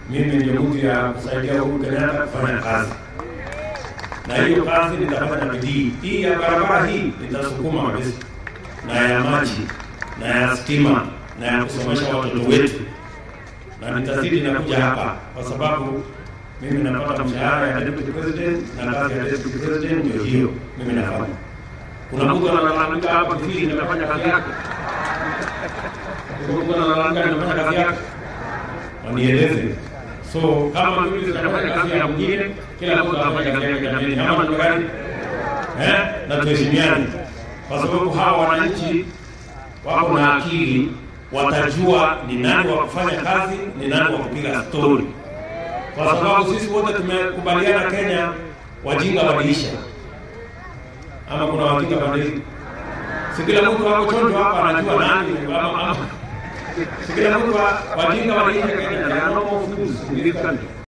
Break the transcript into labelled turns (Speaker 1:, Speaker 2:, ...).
Speaker 1: mimi ndio mtu ya kusaidia Uhuru Kenyatta kufanya kazi, na hiyo kazi nitafanya na bidii. Hii ya barabara hii nitasukuma kabisa, na ya maji na ya stima na ya kusomesha watoto wetu, na nitazidi na kuja hapa kwa sababu mimi napata mshahara ya deputy president na kazi ya deputy president ndio hiyo mimi nafanya. Kuna mtu analalamika hapa Kifili nimefanya kazi yake, kuna mtu analalamika nimefanya kazi yake, wanieleze. So kama mimi sitafanya kazi ya mwingine, kila mtu anafanya kazi yake jamani, ama ndio gani? Eh, na tuheshimiane, kwa sababu hawa wananchi wako na akili, watajua ni nani wa kufanya kazi, ni nani wa kupiga stori kwa sababu sisi wote tumekubaliana Kenya wajinga wadiisha, ama kuna wajinga badilika. Si kila mtu wako chonjo hapa anajua nani ama, ama si kila mtu wa- wajinga wadiisha Kenya. There are no more fools in this country.